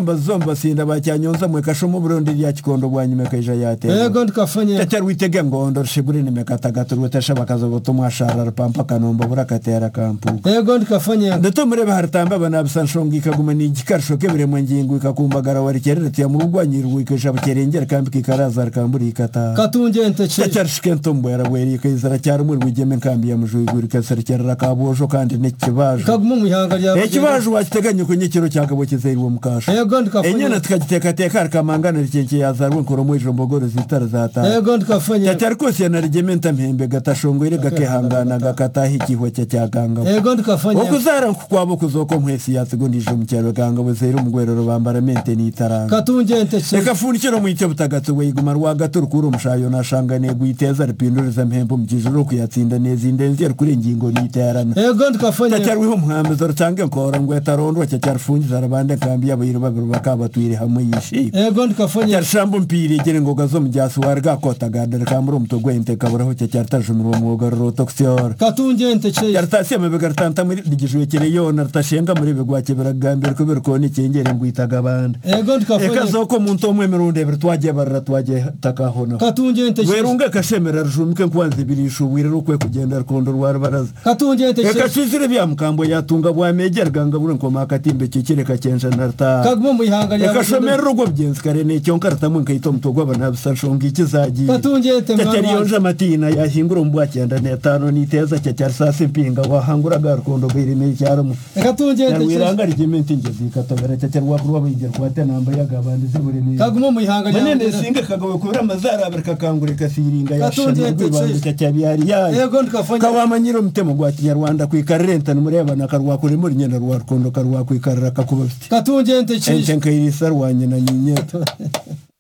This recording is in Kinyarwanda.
mbazomba sinda bacyanyonza mwekasha umuburundi rya kikondo bwanyumekesha yatera ego tukafanya tetera witege ngondo shigure nimekatagatu rwetesha bakaza gutumwa shara rupampa kanomba burakatera kampuka ego tukafanya ndatomureba haritamba banabisa nshonga ikaguma ni igikarisho keburemwa ngingo ikakumbagara warikereretiya mu rugwanyirwa ikesha bukerengera kambi kikaraza rikambura ikata katunje nteche cyari shikento mbwera bwera ikaizara cyari muri rwigeme kambi ya mujuyigura ikaserkerera kabojo kandi n'ikibajo kaguma mu ihanga rya ekibajo wakiteganya kunyikiro cyakabo kizeriwe mukasho ego tukafanya enyana tukagitekateka rikamangana rikenke yazarwe nkoromo ijombogoro zitara zatara ego tukafanya cyari kose yanarigeme ntampembe gatashongwere gakehangana gakataha igihwa cye cyaganga ego tukafanya okuzara nkukwabo kuzoko nkwesi yasigundije omukyalo ganga bwezera omugwerero bambara mente nitaranga katunje nteche ekafunikiro mwite butagatu bweiguma rwagati rukura omushayo nashanga negwiteza ripinduriza mpembe omukijuru okuyatsinda nezindenzi rukura engingo niterana ego tukafanya tacyariho umuhambizo rutange nkora ngo yatarondwa cyacyarifungiza arabande nkambi y'abayiri babiri bakaba batuire hamwe yishimye ego tukafanya cyarishamba umupira igere ngoga zo mu gyasi wargakotagandira kambura umutogwe intekaburaho cyacyaritashumira uwo mwuga rurotokisiyora katunje nteche yaritasiye amabega ritanta muri rigijwekere yona ritashenga muri bigwake biragambira kubera ukuntu ikengere ngwitaga abandi ego reka tukafanya zoko mu nto umwe mirundi ebiri twagiye barira twagiye takahona katunje nteche werunga kashemera rujumike nkuwanze ibirishu wirira ukwe kugenda rukondo rwa rubaraza katunje reka nteche tuzire bya mukambo yatunga bwamegerga ngabura nkoma akatimbe kikireka cyenja narta kaguma mu ihanga rya reka shomera urugo byenzi kare nicyo nkaratamwe nkayita omutogwa banabisa nshonga ikizagiye katunje cyari temama yonje amatina yahingura mu bwacyenda netano niteza cya cyari sasi mpinga wahanguraga rukondo rwirime icyaramu katunje nteche yarwiranga rigemente ingezi ikatogara cya cyari wakurwa bayigira kuwate namba yagabandi ziburemeye kaguma mu ihanga rya manene singa kagawe kubura amazara abarika kangurika siringa Katunze yashana yatetse. rwibanduka cyabiyari yayo ego tukafanya kawamanyira omutemo gwa kinyarwanda kwikarerentana murebana karwakure muri nyina rwarukondo karwakwikarira kakuba biti katunje nteche ente nkairisa rwanyina nyinyeta